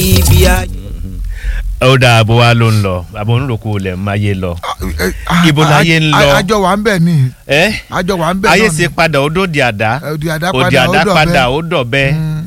ibi ayé. ó dáa bó wa ló ń lọ àbò ń rògbò lẹ̀ máa yé lọ. Ibo láyé ń lọ? àjọ wà ń bẹ̀ ni ẹ àjọ wà ń bẹ̀ ayé náà ti ni. padà ó dòdì àdá òdì àdá òdì padà àdá ó padà dọ̀bẹ́ ó dọ̀bẹ́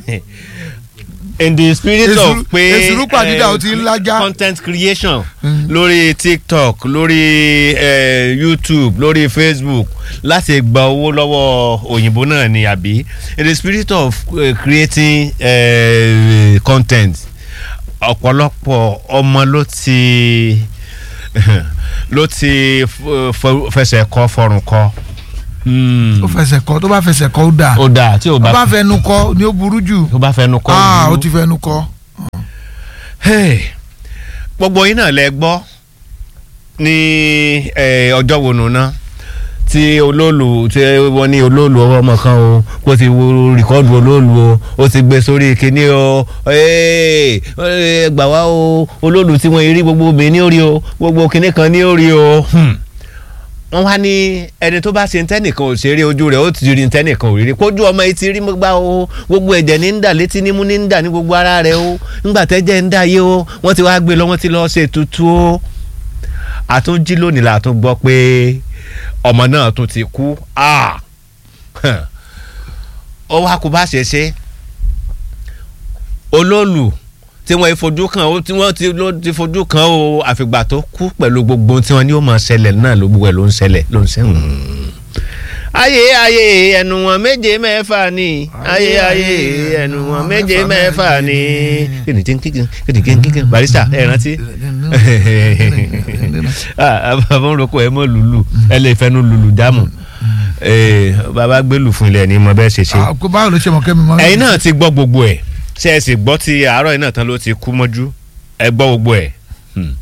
in the spirit Èsùrú- of pé èsùrú pàdídà ó ti ń eh, lájà. content creation Mm. lórí tiktok lórí eh, youtube lórí facebook láti gba owó lọ́wọ́ òyìnbó náà ni àbí in the spirit of eh, creating eh, content ọ̀pọ̀lọpọ̀ ọmọ ló ti ló ti f- f- fẹsẹ̀ kọ́ fọrùn kọ́. Hmm. ó fẹsẹ̀ kọ́ tó bá fẹsẹ̀ kọ́ ó dà ó dáa tí o tó bá bá fẹnu kọ́ ni ó burú jù tó bá fẹnu kọ́ ah ìlú. ó ti fẹnu kọ́ Hey, gbogbo yín náà lẹ gbọ́ ní eh, ọjọ́ wo nù náà tí olóòlù tí wọ́n ní olóòlù ọwọ́ ọmọ kan o kó ti wo rìkọ́dù olóòlù o ó ti gbé sórí kínní o Hey, eh, gbà wá o olóòlù tí wọ́n rí gbogbo obìnrin ní orí o gbogbo kínní kan ní orí o. Hmm wọ́n wá ní ẹni tó bá ṣe ń tẹ́nìkan ò ṣeré ojú rẹ̀ ó ti rí ń tẹ́nìkan ò rí rí kójú ọmọ yìí ti rí mọ́ gbá o gbogbo ẹ̀jẹ̀ ní ń dà létí nímú ní ń dà ní gbogbo ara rẹ̀ o ńgbà tẹ́jẹ̀ ń dà yé o wọ́n ti wá gbé lọ wọ́n ti lọ́ọ́ ṣe tutù o àtúnjí lónìí la tún gbọ́ pé ọmọ náà tún ti kú Ah! ó wá kó bá ṣe ṣe olóòlù tí wọ́n fojú kan ó tí wọ́n ti ló ti fojú kan o àfìgbà tó kú pẹ̀lú gbogbo tí wọ́n ní ó máa ṣẹlẹ̀ náà ló gbogbo ẹ̀ ló ń ṣẹlẹ̀ ló ń ṣẹlẹ̀. ayé ayé ẹnu wọn méje mẹ́fà ni ayé ayé ẹnu wọn méje mẹ́fà ni kìnìkìnìkìnìkìnìkìnìkìnì barista ẹ rántí àbámọ́roko ẹ mọ́ lùlù ẹ lè fẹ́nu lùlù jámù bàbá gbẹ́lù fún ilẹ̀ ní mo bẹ́ẹ̀ ṣe ṣe Ah, kó báwo ló ṣe mọ̀ kẹ́mi mọ́. ẹ̀yin náà ti gbọ́ gbogbo ẹ̀ ṣe ẹ sì gbọ́ ti àárọ̀ yìí náà tán ló ti kú mọ́jú ẹ gbọ́ gbogbo ẹ̀. Hmm.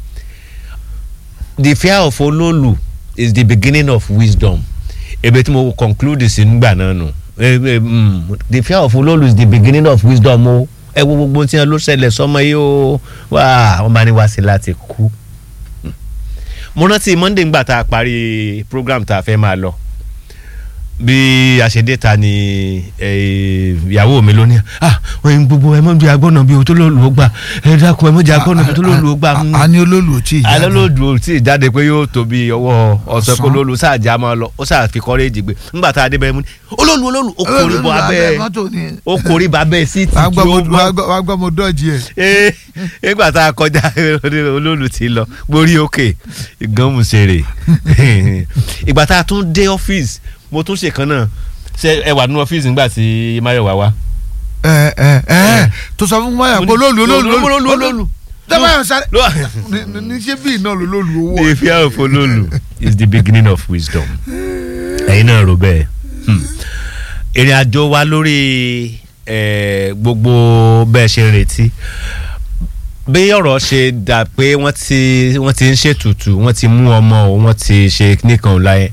the fear of olóòlù is the beginning of wisdom ebe tí mo conclude sí nígbà náà nù Eh, eh, hmm. the fear of olóòlù is the beginning of wisdom o ẹ wo gbogbo tí wọn ló ṣẹlẹ̀ sọmọ yìí o wá wọn bá ní wá sí láti kú. Hmm. mo rántí monday ngbà tá a parí program tá a fẹ́ máa lọ bí a ṣe dé ta ni eh, ìyàwó mi lónìí ah wọn yìí gbogbo ẹ mọ bí agbọ́nà bí o tó lóòlù ó gbà ẹ dákun ẹ mọ jẹ agbọ́nà bí o tó lóòlù ó gbà. a ní olóòlù tí ì jáde. alólòdù ò tí ì jáde pé yóò tó bí ọwọ́ ọ̀sẹ̀ kó Ọ̀sán. lóòlù sáàjà máa lọ ó sáà fi kọ́rẹ́ẹ̀jì gbé ńgbà tá a dé bẹ́ẹ̀ mú ni olóòlù olóòlù ó kórè bọ abẹ́ mọ́tò ni. ó kórè bọ abẹ́ síìtì wàá tí gbọ́ ó mo- gbọ́ wàá gbọ́- wàá gbọ́ mo dọ́ọ̀jì ẹ̀. ee nígbà tá a kọjá olóòlù ti lọ gbórí òkè ìgànmùsèrè ìgbà tá a tún dé ọ́fíìsì mo tún ṣèkan náà ṣe ẹ wà nínú ọ́fíìsì nígbà tí Máyọ̀wá wá. ẹ ẹ ẹ tó sọ fún wáyà pé olóòlù olóòlù olóòlù olóòlù. dábàá sáré Ló- ní- ní- ní ṣé bíi náà lolóòlù owó the fear of olóòlù is the beginning of wisdom. ẹ̀yin náà rò bẹ́ẹ̀. Hmm. ìrìn àjò wa lórí eh, gbogbo bẹ́ẹ̀ ṣe ń retí bí ọ̀rọ̀ ṣe dà pé wọ́n ti wọ́n ti ń ṣètùtù wọ́n ti mú ọmọ o wọ́n ti ṣe nìkan láyé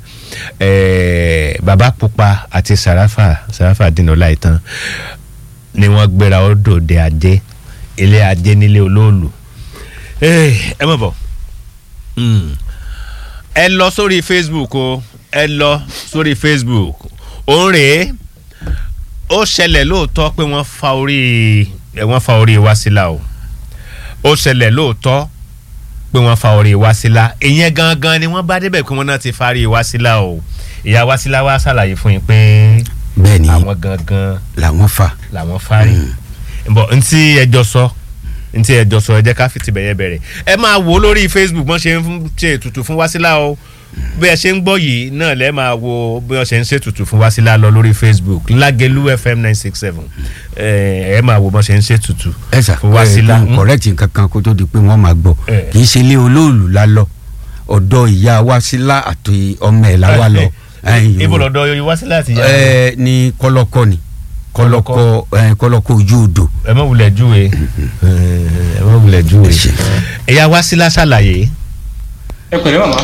eh, bàbá pupa àti sàràfà sàràfà dínà láìtàn ni wọ́n gbéra ó dòde ajé ilé ajé nílé olóòlù Eh, ẹ mọ̀ bọ̀ Mm. ẹ lọ sórí facebook o ẹ lọ sórí facebook òun rèé ó ṣẹlẹ̀ lóòótọ́ pé wọ́n fa orí ẹ wọ́n fa orí Wasila o ó ṣẹlẹ̀ lóòótọ́ pé wọ́n fa orí Wasila ìyẹn gangan ni wọ́n bá débẹ̀ pé wọ́n náà ti farí Wasila o ìyá Wasila wá ṣàlàyé fún yín pé bẹ́ẹ̀ ni àwọn gangan làwọn fà làwọn fárí bọ̀ ntí ẹjọ́ sọ ntí ẹjọ́ sọ ẹ jẹ́ ká fìtì bẹ̀yẹ bẹ̀rẹ̀ ẹ máa wò ó lórí facebook bọ́n ṣe ń ṣe ètùtù fún Wasila o bí ẹ ṣe ń gbọ́ yìí náà lẹ́ẹ̀ máa wo bí wọ́n ṣe ń ṣètùtù fún Wasila lọ lórí facebook Lágẹ̀lú fm nine six seven ẹ ẹ máa wo bọ́n ṣe ń ṣètùtù ẹ sà fún Wasila. ẹ correct nǹkan kan kó tó di pé wọ́n máa gbọ́ Eh. kì í ṣe ilé olóòlù la lọ ọ̀dọ̀ ìyá Wasila àti ọmọ ẹ̀ la wá lọ. Ẹ̀yin ibo o. lọ́dọ̀ Wasila àti ìyá ẹ ní kọlọkọ ni kọlọkọ ẹ kọlọkọ ojú odò. ẹ má wulẹ̀ júwe ẹ má wulẹ̀ júwe Ẹ ṣé. ẹ̀yà Wasila ṣàlàyé ẹ pẹ̀lẹ́ màmá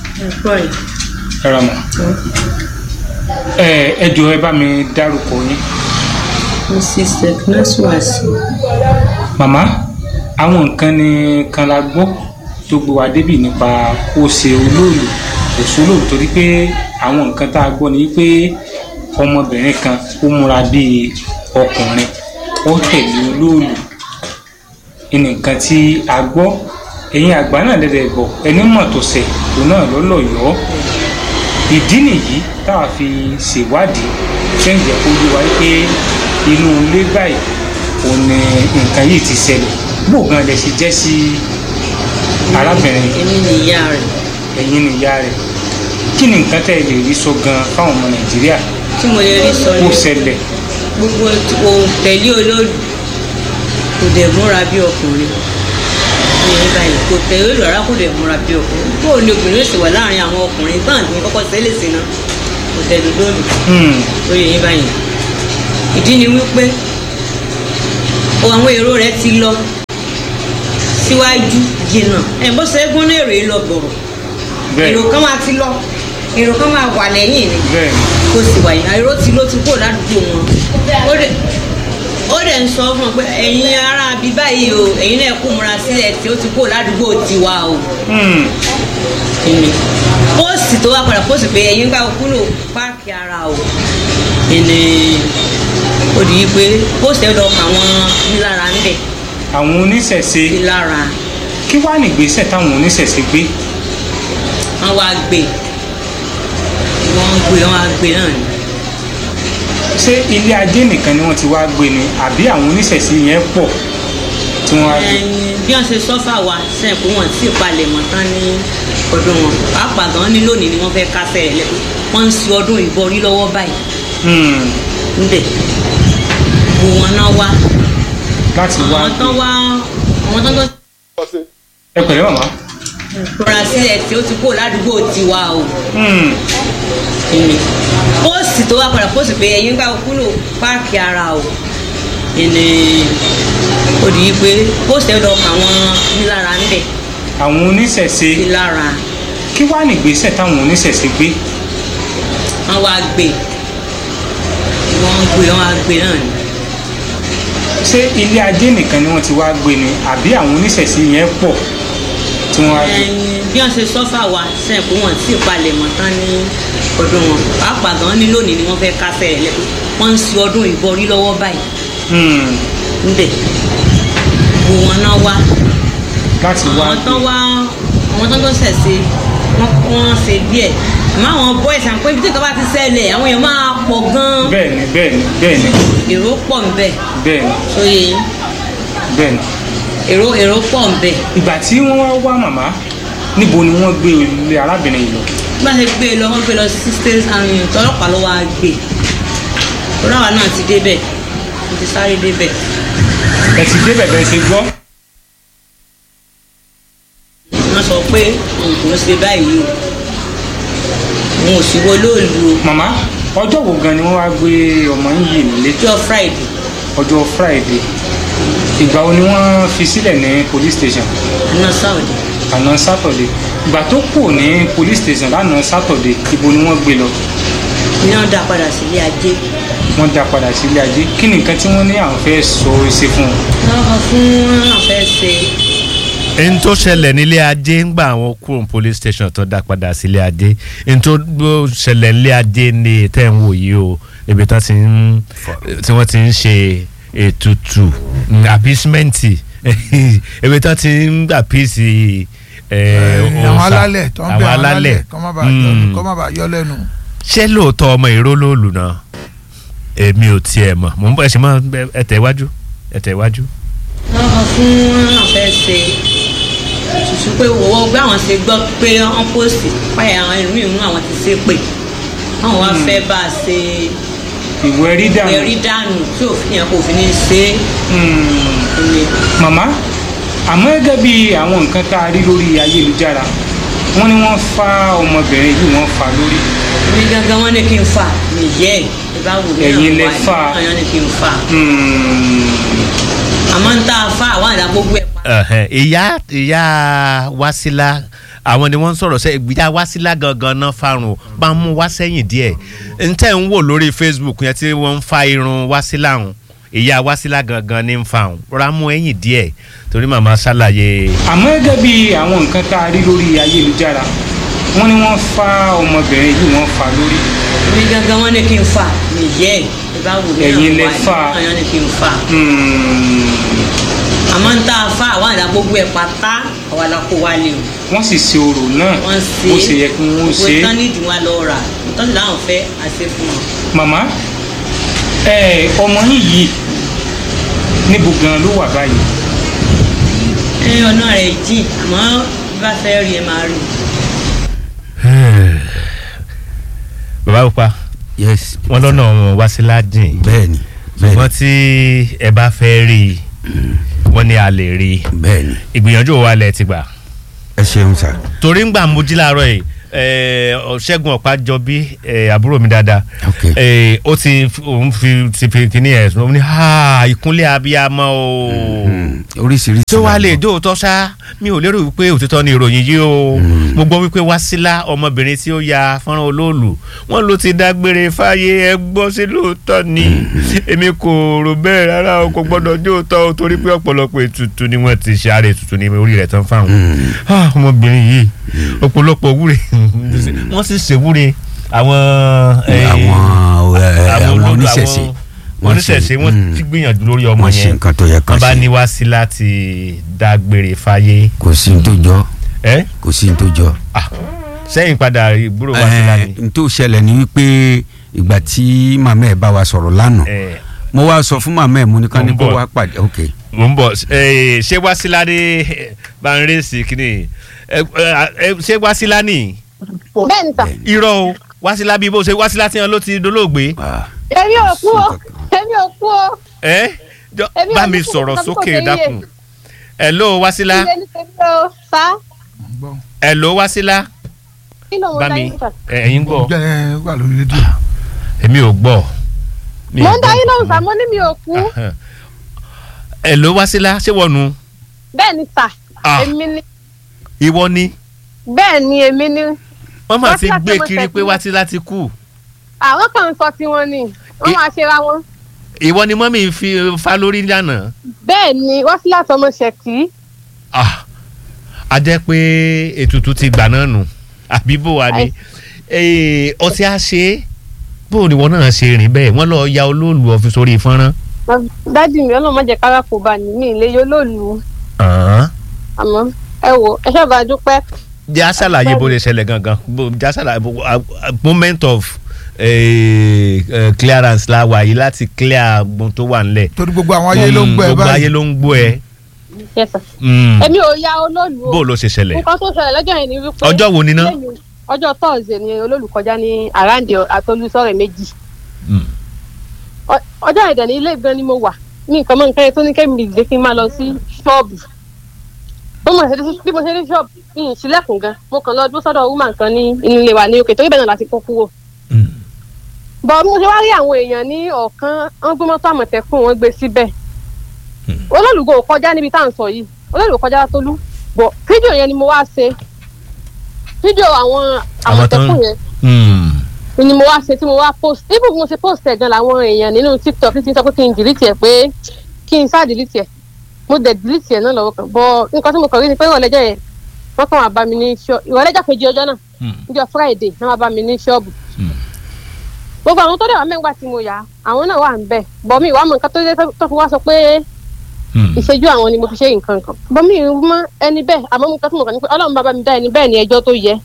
ẹ ra mọ̀ ẹ ẹ jọ ẹ bá mi dárúkọ yín mrs teknas wasi màmá àwọn nǹkan ni kan la gbọ́ tó gbé wa débì nípa ó ṣe olóòlù kò sólòlù torí pé àwọn nǹkan tá a gbọ́ ni pé ọmọbìnrin kan ó múra bíi ọkùnrin ó tẹ̀lé olóòlù nǹkan tí a gbọ́ ẹ̀yin àgbà náà dẹ̀dẹ̀ gbọ́ ẹni mọ̀ tó ṣẹ̀ tó náà lọ́lọ́yọ̀ọ́ ìdí nìyí táwa fi ṣèwádìí tí ń jẹ́ kó yé wa pé inú ilé báyìí òun ni nǹkan yìí ti ṣẹlẹ̀ bó gan lẹ ṣe jẹ́ sí arábìnrin èmi ni ìyá rẹ̀ ẹ̀yin ni ìyá rẹ̀ kí ni nǹkan tẹ́ ẹ lè rí sọ gan fáwọn ọmọ nàìjíríà tí mo lè rí sọ kó ni ṣẹlẹ̀ gbogbo ohun tẹ̀lé olóòlù kò dẹ̀ múra bí ọkùnrin ní ẹ̀yìn báyìí kò tẹ̀lé olóòlù rárá kò dẹ̀ múra bí ọkùnrin bó o ní obìnrin yóò sì wà láàrin àwọn ọkùnrin gbọ́n àti kọ́kọ́ sẹ́lẹ̀ sí náà kò tẹ̀lé olóòlù Hmm, lórí ẹ̀yìn báyìí ìdí ni wípé o àwọn èrò rẹ ti lọ síwájú jìnnà ẹ̀ bó ṣe é gún ní èrò yìí lọ gbọ̀rọ̀ bẹ́ẹ̀ èrò kan máa ti lọ èrò kan máa wà lẹ́yìn ni bẹ́ẹ̀ kó sì wà yìí àìró ti ló ti kó ládùúgbò wọn ó dẹ̀ ó dẹ̀ ń sọ fún ọ pé ẹ̀yin ará bíi báyìí o ẹ̀yin náà kó múra sílẹ̀ tí ó ti kó ládùúgbò tiwa o Hmm, ìní póòsì tó wá padà póòsì pé ẹ̀yin gbà kúrò páàkì ara o ìní ó di pé póòsì ẹ̀ lọ kà wọ́n nílára ń bẹ̀ àwọn oníṣẹ̀ṣe nílára kí wàá nìgbésẹ̀ táwọn oníṣẹ̀ṣe gbé wọ́n wá gbé wọ́n gbé wọ́n wá gbé náà ni. ṣé ilé ajé nìkan ni wọ́n ti wá gbé ni àbí àwọn oníṣẹ̀ṣe yẹn pọ̀ tí wọ́n wá gbé ẹyin bí wọn ṣe sọfà wa sẹ́yìn pé wọ́n ti palẹ̀ mọ́ tán ní ọdún wọn pàápàá gan ní lónìí ni wọ́n fẹ́ kásẹ̀ ẹ̀ lẹ́kọ̀ọ́ wọ́n ń ṣe ọdún ìbọrí lọ́wọ́ báyìí Hmm, ńbẹ̀ gbogbo wọn náà wá láti wá àwọn tán wá àwọn tán tó ẹ pẹ̀lẹ́ màmá rọra sílẹ̀ tí ó ti kó ládùúgbò tiwa o Hmm, ìní póòsì tó wá padà póòsì pé ẹ̀yin gbà kúrò páàkì ara o ìní ó di pé póòsì ẹ̀ lọ kà wọ́n nílára ńbẹ̀ àwọn oníṣẹ̀ṣe nílára. kí wàá nìgbésẹ̀ táwọn oníṣẹ̀ṣe gbé wọ́n wá gbé wọ́n gbé wọ́n wá gbé náà ni. ṣé ilé ajé nìkan ni wọ́n ti wá gbé ni àbí àwọn oníṣẹ̀ṣe yẹn pọ̀ tí wọ́n wá gbé ẹyin bí wọ́n ṣe sọ́fà wa sẹ́yìn pé wọ́n ti palẹ̀ mọ́ tán ní ọdún wọn pàápàá gan ní lónìí ni wọ́n fẹ́ kásẹ̀ ẹ̀ lẹ́kọ̀ọ́ wọ́n ń ṣe ọdún ìbọrí lọ́wọ́ báyìí Hmm, ńbẹ̀ gbogbo wọn náà wá láti wá àwọn gbé tán wá àwọn tán tó ṣẹ̀ ṣe wọ́n wọ́n ṣe díẹ̀ àmọ́ àwọn boys àwọn pé ibi tí nǹkan bá ti ṣẹlẹ̀ àwọn èèyàn máa pọ̀ gan-an bẹ́ẹ̀ ni bẹ́ẹ̀ ni bẹ́ẹ̀ ni èrò pọ̀ ńbẹ̀ bẹ́ẹ̀ ni sóye yín bẹ́ẹ̀ ni èrò èrò pọ̀ ńbẹ̀. ìgbà tí wọ́n wá wá màmá níbo ni wọ́n gbé ilé arábìnrin yìí lọ bá ṣe gbé e lọ wọ́n gbé lọ sí state army tọlọ́pàá ló wá gbé tọ́láwa náà ti débẹ̀ mo ti sáré débẹ̀ ẹ ti débẹ̀ bẹ́ẹ̀ ṣe gbọ́ wọ́n sọ pé òun kò ń ṣe báyìí o òun ò sì wo lóòlù o màmá ọjọ́ wo gan ni wọ́n wá gbé ọmọ yín yìí nílé ọjọ́ friday ọjọ́ friday ìgbà wo ni wọ́n fi sílẹ̀ ní police station àná saudi àná saturday ìgbà tó kù ní police station lánàá saturday ibo ni wọ́n gbé lọ ní wọ́n dá padà sílé ajé wọ́n dá padà sílé ajé kí ni nǹkan tí wọ́n ní àwọn fẹ́ sọ ṣe fún wọn. wọ́n kọ fún àwọn fẹ́ ṣe n tó ṣẹlẹ̀ nílé ajé ń gba àwọn kúrò ní police station tó dá padà sílé ajé n tó gbó ṣẹlẹ̀ nílé ajé ní tẹ́ ń wò yìí o ibi tí wọ́n ti ń tí wọ́n ti ń ṣe ètùtù àpísímẹ́ǹtì ibi tí wọ́n ti ń àpísì àwọn alálẹ̀ tó ń bẹ àwọn àwọn alálẹ̀ alálẹ̀ kọ́ má bàa yọ Mm. kọ́ má bàa yọ lẹ́nu. ṣé lóòótọ́ ọmọ ìró lóòlù náà èmi ò tiẹ̀ mọ̀ mò ń bọ̀ ẹ̀ ṣe máa ẹ̀tẹ̀ iwájú ẹ̀tẹ̀ iwájú. wọ́n kọ fún àwọn fẹ́ ṣe tuntun pé wọ́n gbé àwọn ṣe gbọ́ pé wọ́n pòsì páyà àwọn ẹlòmíì mú àwọn ti ṣe pé àwọn wá fẹ́ bá a ṣe ìwé rí dànù. ẹ̀rí dànù tí òfin yẹn kò fi ní ṣe é Hmm. ní màmá àmọ́ gẹ́gẹ́ bí àwọn nǹkan tá a rí lórí ayélujára wọ́n ní wọ́n fa ọmọbìnrin yìí wọ́n fa lórí ní gángan wọn ní kí n fà nìyẹ́ ẹ̀ ẹ bá wù mí Ẹ̀yin lẹ wà ní fà. ọyàn ní kí n fà Hmm. àmọ́ ń tá a fà àwọn àdá gbogbo ẹ̀ pa. Ẹ̀hẹ̀, ìyá ìyá Wásílà àwọn ni wọ́n ń sọ̀rọ̀ sẹ́ ìgbìyà Wásílà gangan náà farun bá ń mú wá sẹ́yìn díẹ̀ n tẹ́ ń wò lórí Facebook yẹn tí wọ́n ń fa irun Wásílà hùn ìyá Wásílà gangan ní ń fa hùn rọra mú ẹ̀yìn díẹ̀ torí màmá ṣàlàyé àmọ́ gẹ́gẹ́ bí àwọn nǹkan tá a rí lórí ayélujára wọ́n ní wọ́n fa ọmọbìnrin yìí wọ́n fa lórí ní gángan wọn ní kí n fà nìyẹ́ ẹ̀ ẹ bá wù mí Ẹ̀yin lẹ wà ní fà. ọyàn ní kí n fà. Hmm. àmọ́ ń tá a fa àwọn àdá gbogbo ẹ̀ pátá àwa la kó wa lè o wọ́n sì ṣe orò náà wọ́n ṣe bó ṣe yẹ kí wọ́n ṣe gbogbo tán nídìí wọn lọ rà tán sì láwọn fẹ́ àṣẹ fún wọn. màmá ẹ ọmọ yín yìí níbo gan ló wà báyìí ẹ ọ̀nà rẹ̀ jìn àmọ́ bí bá fẹ́ rí ẹ máa rí bàbá pupa yes wọn lọ́nà wọn wá sí ládìn bẹ́ẹ̀ni ṣùgbọ́n bẹ́ẹ̀ni tí ẹ bá fẹ́ rí i wọ́n ní a lè rí i bẹ́ẹ̀ni ìgbìyànjú wa lẹ ti gbà ẹ ṣeun sà torí ń gbà mo jí láàárọ̀ yìí ẹ, ṣẹ́gun ọ̀pájọbí ẹ, àbúrò mi dáadáa Ok. ẹ, ó ti òun fi ti fi kíní ẹ̀ sọ ní ha ìkúnlẹ̀ abiyamọ o Mm, oríṣiríṣi tí ó wá la lè gbọ́. dóòótọ́ ṣá mi ò lérò wípé òtítọ́ ni ìròyìn yìí o mo gbọ́ wípé Wásílà ọmọbìnrin tí ó ya fọ́nrán olóòlù wọ́n ló ti dágbére fáyé ẹ gbọ́ sí lóòótọ́ ni èmi kò rò bẹ́ẹ̀ rárá o kò gbọ́dọ̀ dóòótọ́ o torí pé ọ̀pọ̀lọpọ̀ ètùtù ni wọ́n ti ṣe ààrẹ ètùtù ní orí rẹ̀ tán fáwọn Ah, ọmọbìnrin yìí ọ̀pọ̀lọpọ̀ wúre wọ́n sì ṣèwúre àwọn eh, àwọn ẹ, àwọn olódò, oníṣẹ̀ṣe àwọn oníṣẹ̀ṣe wọ́n mm, ti gbìyànjú lórí ọmọ wọ́n ṣe yẹn nǹkan tó yẹ kán wọ́n bá ṣe. ní Wásílà ti dágbére fáyé kò sí ní tó jọ ẹ kò sí ní tó jọ. ah sẹ́yìn padà ìgbúrò Wásílà ni n tó ṣẹlẹ̀ ni wípé ìgbà tí màmá ẹ̀ bá wa sọ̀rọ̀ lánàá ẹ mo wá sọ fún màmá ẹ̀ mo ní ká ní Mo ń kó bọ̀. wá pàdé ok mò ń bọ̀ ẹ ṣé Wásílà ní bá ń rèsì kínní ẹ ẹ ṣé Wásílà ní bẹ́ẹ̀ ni sà irọ́ o Wásílà bíi bó ṣe Wásílà tí wọn ló ti dolóògbé Ah, èmi ò kú o èmi ò kú o ẹ jọ- Èmi bá ò mi ní kú, sọ̀rọ̀ nǹkan tí kò sókè ṣe yé. dákun hello Wásílà ilé ní tèmi o sá hello Wásílà kí ló ń bá dá mi yín sà. ẹ, ẹ̀yin gbọ́ jẹ́ wà lórí rédíò. èmi ò gbọ́ mi mo ò ń dá gbọ́. yín lóhùn sá mo ní mi ò kú hello Wásílà ṣé wọ́n nu bẹ́ẹ̀ ni sà Ah. èmi ni ìwọ ni bẹ́ẹ̀ ni èmi ni wọ́n máa ti Wásílà gbé tó mọ̀ kiri pé tẹ̀síwájú. Wásílà ti kú àwọn kan ń sọ tiwọn ni wọ́n I- máa ṣe ra wọn ìwọ ni mọ́mí fi fa lórí lánàá bẹ́ẹ̀ ni wọ́n sí láti ọmọ ṣẹ̀kí ah a jẹ́ pé ètùtù ti gbà náà nù àbí bó wa ni Eh, ọtí á ṣe é bó ni wọn náà ṣe rìn bẹ́ẹ̀ wọ́n lọ ya olóòlù ọ̀fi sórí fọ́nrán. dádì mi ọlọ́run má jẹ́ kára kó bá ní mi ilé yóò lòlù Àán. àmọ́ ẹ wò ẹ ṣáà bá dúpẹ́ jẹ́ á ṣàlàyé bó lè ṣẹlẹ̀ gangan bó- jẹ́ á ṣàlàyé bó- a- a- moment of eh, eh, clearance la wà yìí láti clear gbọ́n tó wà nílẹ̀. torí gbogbo àwọn ayé ló ń gbọ́ ẹ gbogbo ayé báyìí. ló ń gbọ́ ẹ. Yes, sir. Mm. èmi ò ya olólù o bó ló ṣe ṣẹlẹ̀ nǹkan tó ṣẹlẹ̀ lọ́jọ́ yẹn ni wípé ọjọ́ wo ni ná. lẹ́yìn ọjọ́ tọ́ọ̀sì ni olólùkọjá ní àràǹdì àtolúsọ̀rẹ̀ méjì Mm. Ọ- ọjọ́ ẹ̀dẹ̀ ní ilé gan ni mo wà ní nǹkan mọ́ nǹkan yẹn tó ní kẹ́mi ìdílé kí n máa lọ sí ṣọ́ọ̀bù bí mo ṣe dé bí mo ṣe dé ṣọ́ọ̀bù mi ì sílẹ̀kùn gan mo kàn lọ dúró sọ́dọ̀ woman kan ní inú ilé wa ní òkè torí bẹ́ẹ̀ náà láti kó kúrò Mm. bọ̀ bí mo ṣe wá rí àwọn èèyàn ní ọ̀kan wọ́n gbé mọ́tò àmọ̀tẹ́kùn wọ́n gbé síbẹ̀ olólùgbò kọjá níbi tá à ń sọ yìí olólùgbò kọjá tólú bọ̀ fídíò yẹn ni mo wá ṣe fídíò àwọn Àwọn tó ń- àmọ̀tẹ́kùn yẹn Mm. ni mo wá ṣe tí mo wá post even bí mo ṣe post ẹ̀ gan làwọn èèyàn nínú tiktok ti sọ pé kí n delete ẹ̀ pé kí n sá delete ẹ̀ mo dẹ̀ delete ẹ̀ náà lọ́wọ́ kan bọ̀ nǹkan tí mo kàn rí ni pé ìrọ̀lẹ́jọ́ yẹn wọ́n kàn wá bá mi ní ṣọ́ọ̀bù ìrọ̀lẹ́jọ́ kejì ọjọ́ náà Mm. níjọ́ friday náà wá bá mi ní ṣọ́ọ̀bù Mm. gbogbo àwọn tó dẹ̀ wá mẹ́ngbà tí mo yà á àwọn náà wà ń bẹ̀ bọ̀ mi ìwà mọ̀ nǹkan tó dé tó fi wá sọ pé Mm. ìṣẹ́jú àwọn ni mo fi ṣe nǹkan kan bọ́ mi ì mọ ẹni bẹ́ẹ̀ àmọ́ mo kàn tí mo kàn ní pé ọlọ́run bá bá mi dá ẹni bẹ́ẹ̀ ní ẹjọ́ tó yẹ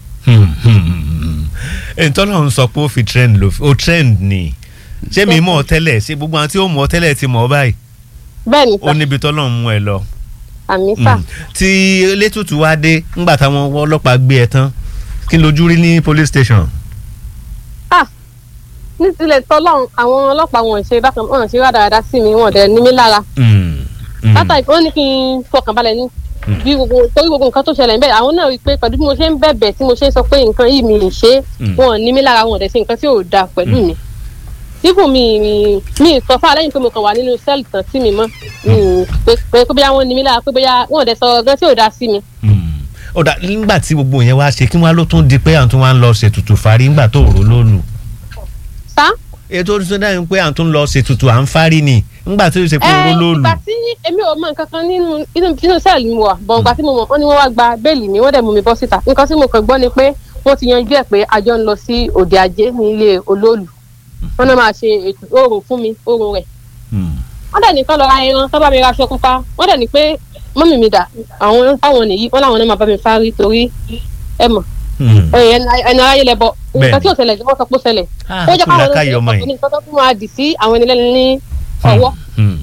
ntọ́nà ń sọ pé ó fi trend ló ó trend ni ṣé mi mọ̀ ọ́ tẹ́lẹ̀ ṣé gbogbo àwọn tí ó mọ̀ ọ́ tẹ́lẹ̀ ti mọ̀ ọ́ báyìí bẹ́ẹ̀ ni ó sà níbi tọ́nà ń mú ẹ lọ. àmì sà Mm. tí elétùtù wá dé ńgbà táwọn ọlọ́pàá gbé ẹ tán kí lójú rí ní police station. ah ní tilẹ̀ tọ́lọ́run àwọn ọlọ́pàá wọn ò ṣe bákan wọn ò ṣe rádaràda sí mi wọn ò dẹ̀ ní mí lára Mm. Mm. látàrí wọn ní kí n fọkàn balẹ̀ ní bí gbogbo torí gbogbo nǹkan tó ṣẹlẹ̀ níbẹ̀ àwọn náà rí i pé pẹ̀lú bí mo ṣe ń bẹ̀bẹ̀ tí mo ṣe ń sọ pé nǹkan yìí mi ì ṣe Mm. wọn ò ní mí lára wọn ò dẹ̀ ṣe nǹkan tí ò dáa pẹ̀lú mi dípò mi mi mi sọ fún alẹ́yìn pé mo kàn wà nínú sẹ́ẹ̀lì tán tí mi mọ́ mi ì pé pé pé bóyá wọ́n ní mí lára pé bóyá wọn ò dẹ̀ sọ gan tí ò dáa sí mi Mm. ó dà nígbà tí gbogbo yẹn wá ṣe kí wọ́n á ló tún di pé àwọn tó wá ń lọ ṣètùtù fárí nígbà tó rò lólu. sá ètò orísun náà ń pé àwọn tó ń lọ ṣètùtù à ń fárí ni nígbà tó ṣe pé rò ẹ lólu. ìgbà tí èmi ò mọ nǹkan kan nínú inú inú sẹ́ẹ̀lì mi wà bọ̀ nǹkan tí mo mọ̀ wọ́n ní wọ́n wá gba béèlì mi wọ́n dẹ̀ mú mi bọ́ síta nǹkan tí mo kàn gbọ́ ni pé wọ́n ti yanjú ẹ̀ pé àjọ ń lọ sí òde ajé ní ilé olóòlù wọ́n náà máa ṣe ètò oòrùn fún mi oòrùn rẹ̀ Mm. wọ́n dẹ̀ nìkan lọ ra ẹran tó bá mi ra aṣọ pupa wọ́n dẹ̀ ní pé mọ́mì mi dà àwọn táwọn nìyí wọ́n láwọn náà máa bá mi fárí torí ẹ mọ̀ Hmm. ẹni aráyé lẹ bọ Bẹ́ẹ̀ni. nǹkan tí ò ṣẹlẹ̀ wọ́n sọ pé ó ṣẹlẹ̀ Ah, ó jẹ́ kú káwọn làákàyè ọmọ olóṣèlú yìí. ní nǹkan tó tún máa dì sí àwọn ẹni lẹ́nu ní ọwọ́ Hmm.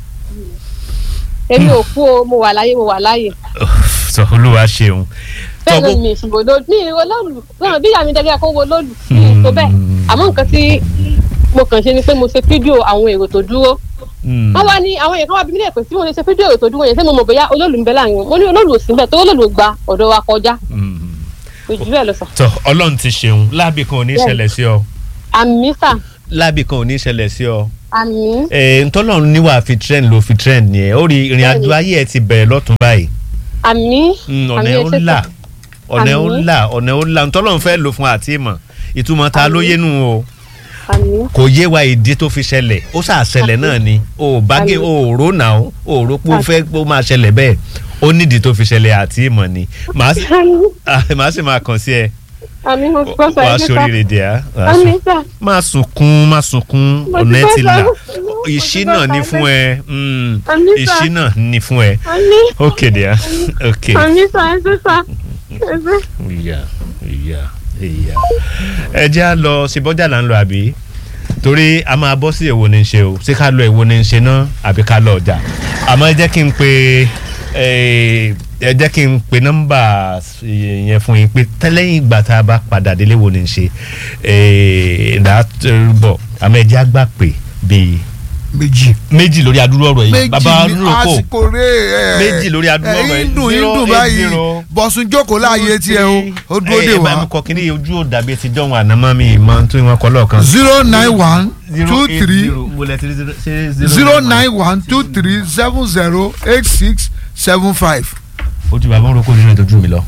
èmi ò kú o mo wà láyé mo wà láyé sọ olúwa ṣeun. bẹ́ẹ̀ Tọ́gbó- náà mi ìṣubú lóòlù mi ìwọ lóòlù náà bí ìyá mi dẹ́gbẹ́ kó wo lóòlù mi ì tó bẹ́ẹ̀ àmọ́ nǹkan tí mo kàn ṣe ni pé mo ṣe fídíò àwọn èrò tó dúró Hmm. wọ́n wá ní àwọn èèyàn kan wá bí mílíọ̀nù pé tí mo lè ṣe fídíò èrò tó dúró yẹn ṣé mo mọ̀ bóyá olóòlù ń bẹ láàrin wọn mo ní olóòlù ò sí bẹ́ẹ̀ tó olóòlù gba ọ̀dọ̀ wa kọjá Hmm. kò jù bẹ́ẹ̀ lọ sà tọ ọlọ́run ti ṣeun láàbì kan ò ní Bẹ́ẹ̀ni. ṣẹlẹ̀ sí ọ àmì sà láàbì kan ò ní ṣẹlẹ̀ sí ọ. àmì Eh, ntọ́lọ́run níwà fi trend ló fi trend nìyẹn ó rí ìrìn àjò ayé ẹ ti bẹ̀rẹ̀ lọ́tún báyìí àmì Mm, ọ̀nà àmì ẹ̀ ó ẹ̀ṣẹ̀ là sà. ọ̀nà ẹ̀ ó Àmín. là ọ̀nà ẹ̀ ó là ntọ́lọ́run fẹ́ lò fún àti ìmọ̀ ìtumọ̀ ta ló yé nu o àmì kò yé wa ìdí tó fi ṣẹlẹ̀ ó ṣàṣẹlẹ̀ náà ni o ò bá gé o ò rò náà o ò rò pé o fẹ́ pé ó máa ṣẹlẹ̀ bẹ́ẹ̀ ó nídìí tó fi ṣẹlẹ̀ àti ìmọ̀ ni màá sì- ah, màá sì máa kàn sí ẹ àmì mo ti gbọ́ sà wàá ẹ̀ṣẹ̀ sà sóríire dè á wàá àmì sùn sà má sunkún má sunkún Mo ti ọ̀nà ẹ gbọ́ ti sà. là Mo ti ìṣínà gbọ́ ni sà. fún ẹ mm, Àmín sà. ìṣínà ni fún ẹ àmì ok dear ok àmì sà ẹ̀ṣẹ̀ sà ẹ̀ṣẹ̀. ìyá ìyá ìyá ẹ jẹ́ à lọ sí bọ́jà là ń lọ àbí torí a máa bọ́ sí èwo ni ń ṣe o ṣé ká lọ èwo ni ń ṣe náà àbí ká lọ ọjà àmọ́ ẹ jẹ́ kí n pe eh, ẹ jẹ́ kí n pe nọ́mbà yẹn fún yín pé tẹ́lẹ̀yìn ìgbà tá a bá padà délé wo ni ń ṣe ìdá bọ̀ àmọ́ ẹ jẹ́ àgbà pé bíi méjì. méjì lórí adúrú ọ̀rọ̀ yìí méjì bàbá ní adúrú kò àsìkò rè é. Méjì lórí adúrú ọ̀rọ̀ yìí. ẹ̀yin dùn Zero yín dùn eight báyìí zero. bọ̀sùn jókòó láàyè tiẹ̀ o ó dúró dè ẹ bá mi wá. kọ kí ni ojú ò dàbí ti dánwò ànámọ́ mi ìmọ̀ tó ìwọ̀n kọ lọ́ọ̀kan. zero nine one two eight three zero mo lẹ tiri zero ṣe zero nine one two three seven zero eight six seven five. ojú bàbá ń roko nínú ìtọ́jú mi lọ.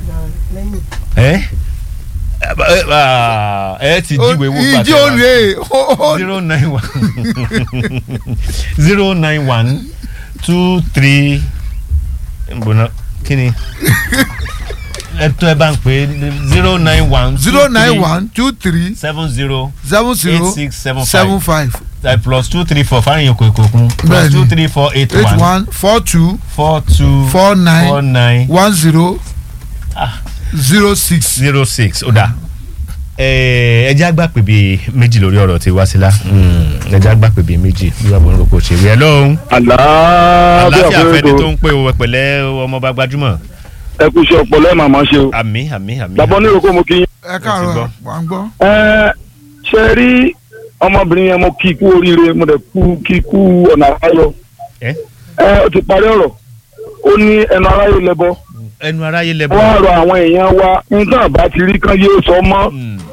ẹ ẹ ti jíwèé wò ìdí òrè zero nine one zero nine one two three mbona kí ni ẹ tó ẹ bá ń pè é zero nine one zero nine one two three seven zero seven zero eight six seven seven five five uh, plus two three four fáyìn kò kò kún plus Bẹ́ẹ̀ni. two three four eight eight one one four two four two four nine four nine one zero Ah. zero six. zero six ó dà ẹ jẹ́ àgbà pè bíi méjì lórí ọ̀rọ̀ tí Wásílà ẹ jẹ́ àgbà pè bíi méjì bí wàá bọ̀ nípa kò ṣe wí ẹ lóhùn àlàáfíà aláfíà fún fẹni tó ètò ń pè wọ pẹ̀lẹ́ ọmọọba gbajúmọ̀ ẹ kú iṣẹ́ ọpọlọ ẹ màmá ṣe o àmì àmì àmì. bàbá oníròkó mo kí yín. ẹ gbọ́. káàárọ̀ wà ń gbọ́. ẹ ṣe rí ọmọbìnrin yẹn mo kí ikú oríire mo dẹ̀ kú kí ikú ọ̀nà àbáyọ ẹ ẹ ó ti parí ọ̀rọ̀ ó ní ẹnu aráyé lẹ́bọ ẹnu aráyé lẹ wọ́n á rọ àwọn èèyàn wa nígbà bá ti rí kán yé sọ mọ́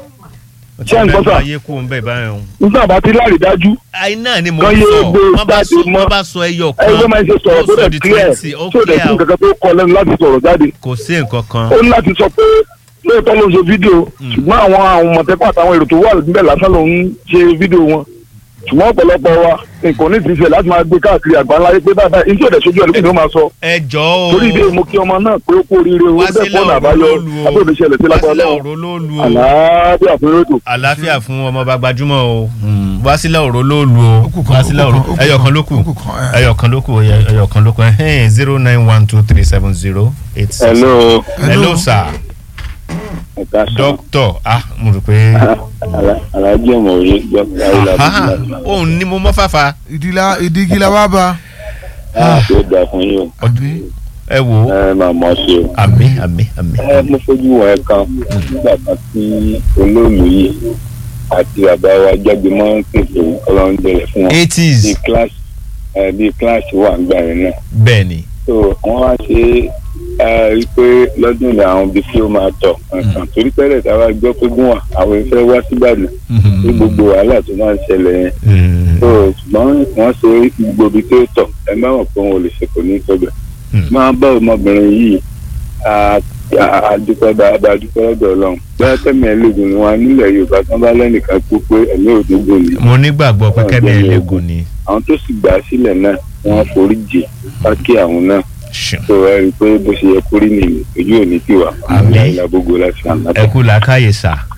Ṣé ń gbọ́ sà? ayé kú ń bẹ̀ báyọ̀ nígbà bá ti láàrí dájú àìná ni mo Kan ń yé sọ gbé wọ́n bá jáde sọ mọ́. wọ́n bá sọ ẹyọ ẹ kan ló máa ń ṣe sọ̀rọ̀ tó sọ dẹ̀ di clear twenty ó tó dẹ̀ clear fún o. kankan tó kọ lẹ́nu láti sọ̀rọ̀ jáde kò sí nǹkan kan ó ní láti sọ pé lóòótọ́ ló ń ṣe fídíò ṣùgbọ́n àwọn àwọn mọ̀tẹ́kọ̀ àtàwọn èrò tó wà níbẹ̀ lásán ló ń ṣe fídíò wọn ṣùgbọ́n ọ̀pọ̀lọpọ̀ wa nǹkan ní ìfisẹ̀ láti máa gbé káàkiri àgbáńláyé pé báyìí ní tí ò dẹ̀ sojú ẹ̀ lókè ni ó máa sọ ẹ jọ o torí ìdí èyí mo kí ọmọ náà pé ó kú oríire o bẹ́ẹ̀ Wásílà fọ́ọ̀nù àbáyọ òrólólu o abóòdù ṣẹlẹ̀ sí lágbára Wásílà lọ́wọ́ òrólólu o àlàáfíà fún rédò. àlàáfíà fún ọmọọba gbajúmọ̀ o Mm, Wásílà òrólólu o Ó kù kan, Wásílà ó kù òró kan, ó kù ẹyọ kan, kan ló kù ó kù kan, ẹ. ẹyọ kan ló kù ẹyọ ẹyọ kan ló kù ẹhẹ́n zero nine one two three seven zero eight six. hello hello sir ẹ̀ka doctor ah mo rò pé alájí ọmọ òye aha òun ni mo mọ́ fàfà ìdílà ìdígílà wà bá. tó dà fún yín o àbí ẹ wò ó ẹ máa mọ̀ ṣe o. àmì àmì àmì. ẹ mo fojú wọn ẹ kan nígbà kan tí olóòlù yìí àti bàbá wa jáde mọ́ pèsè ọlọ́run dẹrẹ fún wọn bíi eighties kíláàsì ẹ bíi kíláàsì wà ń gbà yẹn náà bẹ́ẹ̀ ni so wọ́n wá ṣe ẹ rí i pé lọ́dún ni àwọn ibi tí ó máa tọ̀ nǹkan torí tẹ́lẹ̀ tá a bá gbọ́ pé gún wà àwọn ìfẹ́ wá síbàdàn ní gbogbo wàhálà tó máa ń ṣẹlẹ̀ yẹn Mm. so ṣùgbọ́n wọ́n ṣe gbogbo ibi tó tọ̀ ẹ má mọ̀ pé wọn ò lè ṣe kò ní í tọ́gbẹ̀ Mm. máa bá ọmọbìnrin yìí a- a- àdúpẹ́ dáadáa dúpẹ́ lọ́dọ̀ ọlọ́run bẹ́ẹ̀ tẹ́mi ẹlẹ́gùn ni wọn nílẹ̀ yorùbá tán bá lẹ́nìkan kú pé ẹ̀mí òdógún ni mo nígbàgbọ́ pé kẹ́mi ẹlẹ́gùn ni àwọn tó sì gbà á sílẹ̀ náà wọ́n forí jì pákí àwọn náà Ṣùn. tó ẹ rí i pé bó ṣe yẹ kórí nìyí ojú ò ní tiwa Àmín. ìlà gbogbo láti àná ẹ kú làákàyè sà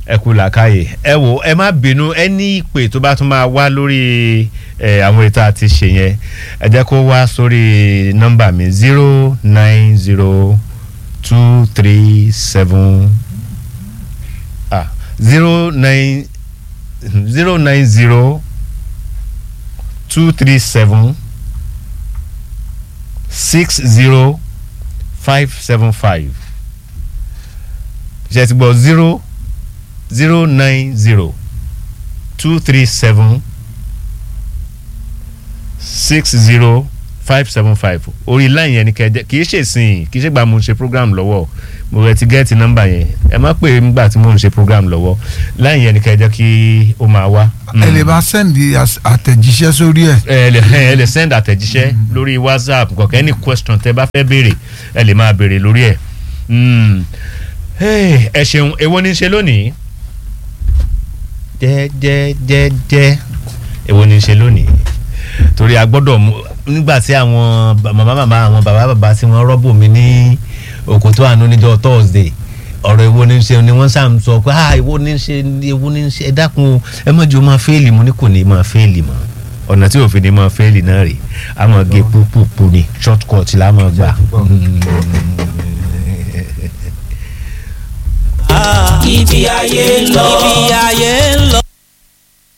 ẹ kú làákàyè ẹ wò ẹ má bínú ẹ ní ìpè tó bá tún máa wá lórí ẹ àwọn ètò àti ṣe yẹn ẹ jẹ́ kó wá sórí nọ́mbà mi zero nine zero two three seven ah zero nine zero nine zero two three seven six zero five seven five ṣe ti gbọ́ zero zero nine zero two three seven six zero five seven five orí line yẹn ni kẹjẹ kì í ṣe sìn kì í ṣe gba mo ń ṣe program lọ́wọ́ mo rẹ ti gẹ́ẹ̀tì nọ́mbà yẹn ẹ má pè é nígbà tí mo ń ṣe program lọ́wọ́ line yẹn ni kẹjẹ kí ó máa wá. ẹ lè bá sẹ́ndì àtẹ̀jíṣẹ́ sórí ẹ̀. ẹ lè ẹ lè send àtẹ̀jíṣẹ́ lórí whatsapp kọ̀ọ̀kan any question tẹ bá fẹ́ béèrè ẹ lè máa béèrè lórí ẹ̀. Mm. Hey, ẹ ṣeun èwo ní í ṣe lónìí jẹ́jẹ́jẹ́jẹ́ èwo ní í ṣe lónìí torí a gbọ́dọ̀ mú nígbà tí àwọn ba- màmá màmá àwọn bàbá bàbá tí wọ́n rọ́bù mi ní òkòtó àánú níjọ́ thursday ọ̀rọ̀ èwo ní í ṣe ni wọ́n sá ń sọ pé ah èwo ní í ṣe èwo ní í ṣe ẹ dákun ẹ má jẹ́ o máa fẹ́ẹ̀lì mo ní kò ní máa fẹ́ẹ̀lì mọ́ ọ̀nà tí òfin ni máa fẹ́ẹ̀lì náà rè á máa gé púpùpù ni short cut la máa gbà. ibi ayé lọ ibi ayé